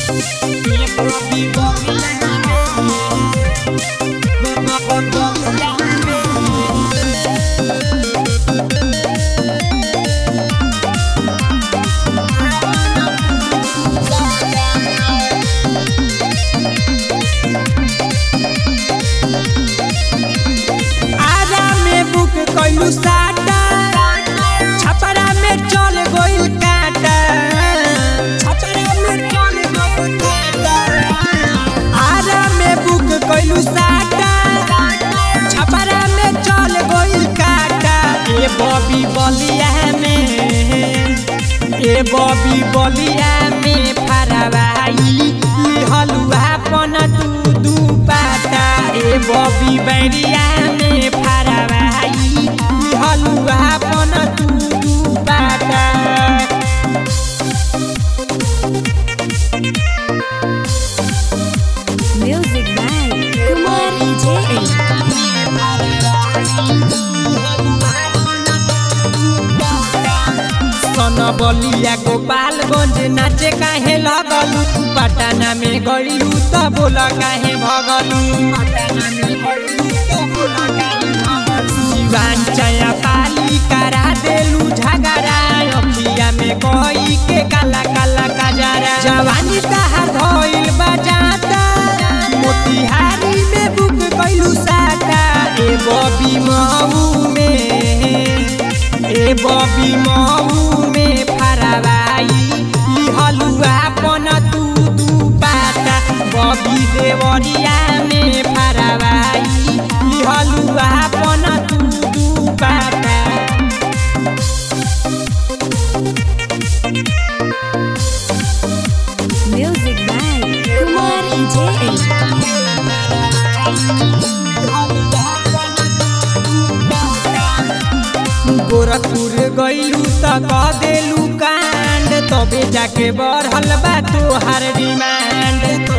आरा में बुक कइलू साटा छपरा में चल गइल काटा छपरा में चल गइल काटा आरा में बुक कइलू साटा छपरा में चल गइल काटा ए बॉबी बलिया में ए बॉबी बलिया में फरवाई हलुआ पन दू दू पाता ए बॉबी बैरिया में फरवाई हलुआ पन दू दू पाता Music by Kumar EJ. सन बलिया गोपालगंज नाचे काहे लगलू पटना में गइलू त बोल काहे भगलू सिवान चया पाली करा देलू झगड़ा अखिया में कोई के काला काला कजरा जवानी तहार धइल बजाता मोतिहारी में बुक कइलू साटा ए बबी मऊ में ए बबी मऊ में फरवाई ई हलुआ पन तू दू पाता बबी देवरिया में फरवाई ई हलुआ पन तू दू पाता Music by Kumar EJ. Gorakhpur गइलू त कह देलू कांड तबे जाके बढ़ल बा तोहार डिमांड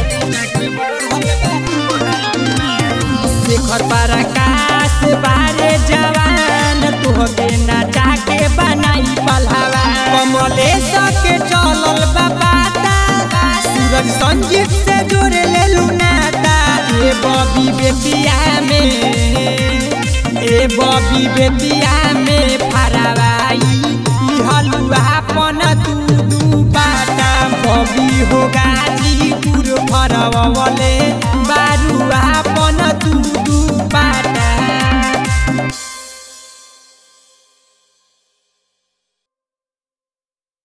शेखर पराकाश बारे जवान तोहके नचा के बनाई पलहवा कमलेश के चलल बा पाता सूरज संजीव से जोड़े लेलू नाता ए बबी बेटिया में ए बबी बेटिया में फरवाई ई हलुआ